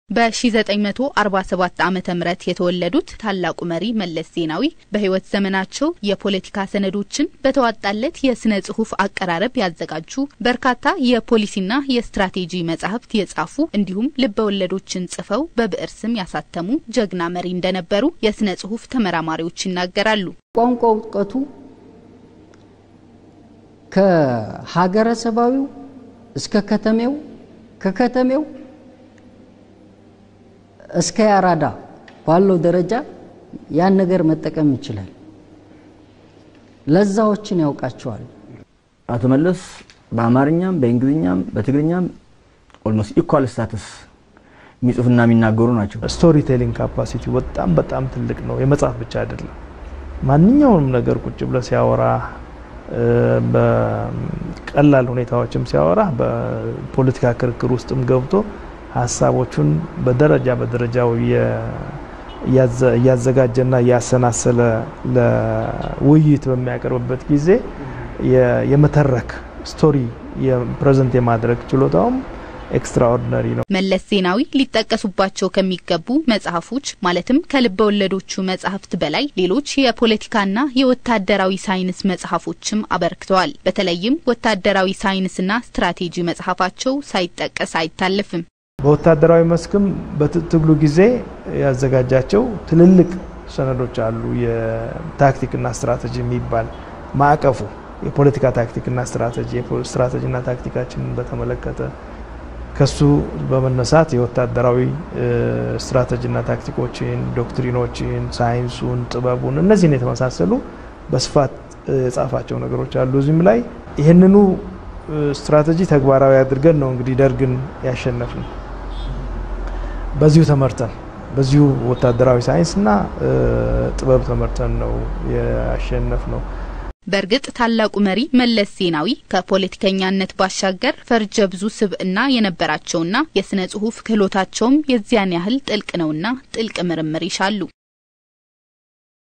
በ1947 ዓመተ ምህረት የተወለዱት ታላቁ መሪ መለስ ዜናዊ በሕይወት ዘመናቸው የፖለቲካ ሰነዶችን በተዋጣለት የስነ ጽሁፍ አቀራረብ ያዘጋጁ፣ በርካታ የፖሊሲና የስትራቴጂ መጻሕፍት የጻፉ እንዲሁም ልበ ወለዶችን ጽፈው በብዕር ስም ያሳተሙ ጀግና መሪ እንደነበሩ የስነ ጽሁፍ ተመራማሪዎች ይናገራሉ። ቋንቋ እውቀቱ ከሀገረሰባዊው እስከ ከተሜው ከከተሜው እስከ ያራዳ ባለው ደረጃ ያን ነገር መጠቀም ይችላል። ለዛዎችን ያውቃቸዋል። አቶ መለስ በአማርኛም በእንግሊዝኛም በትግርኛም ኦልሞስት ኢኳል ስታትስ የሚጽፉና የሚናገሩ ናቸው። ስቶሪ ቴሊንግ ካፓሲቲ በጣም በጣም ትልቅ ነው። የመጽሐፍ ብቻ አይደለም። ማንኛውንም ነገር ቁጭ ብለ ሲያወራ በቀላል ሁኔታዎችም ሲያወራ በፖለቲካ ክርክር ውስጥም ገብቶ ሀሳቦቹን በደረጃ በደረጃው እያዘጋጀና እያሰናሰለ ለውይይት በሚያቀርብበት ጊዜ የመተረክ ስቶሪ ፕሬዘንት የማድረግ ችሎታውም ኤክስትራኦርዲነሪ ነው። መለስ ዜናዊ ሊጠቀሱባቸው ከሚገቡ መጽሐፎች ማለትም ከልበ ወለዶቹ መጽሐፍት በላይ ሌሎች የፖለቲካና የወታደራዊ ሳይንስ መጽሐፎችም አበርክተዋል። በተለይም ወታደራዊ ሳይንስና ስትራቴጂ መጽሐፋቸው ሳይጠቀስ አይታለፍም። በወታደራዊ መስክም በትግሉ ጊዜ ያዘጋጃቸው ትልልቅ ሰነዶች አሉ። የታክቲክና ስትራቴጂ የሚባል ማዕቀፉ የፖለቲካ ታክቲክና ስትራቴጂ ስትራቴጂና ታክቲካችንን በተመለከተ ከሱ በመነሳት የወታደራዊ ስትራቴጂና ታክቲኮችን፣ ዶክትሪኖችን፣ ሳይንሱን፣ ጥበቡን እነዚህን የተመሳሰሉ በስፋት የጻፋቸው ነገሮች አሉ። እዚህም ላይ ይህንኑ ስትራቴጂ ተግባራዊ አድርገን ነው እንግዲህ ደርግን ያሸነፍ ነው። በዚሁ ተመርተን በዚሁ ወታደራዊ ሳይንስና ጥበብ ተመርተን ነው ያሸነፍ ነው። በእርግጥ ታላቁ መሪ መለስ ዜናዊ ከፖለቲከኛነት ባሻገር ፈርጀ ብዙ ስብዕና የነበራቸውና የስነ ጽሁፍ ክህሎታቸውም የዚያን ያህል ጥልቅ ነውና ጥልቅ ምርምር ይሻሉ።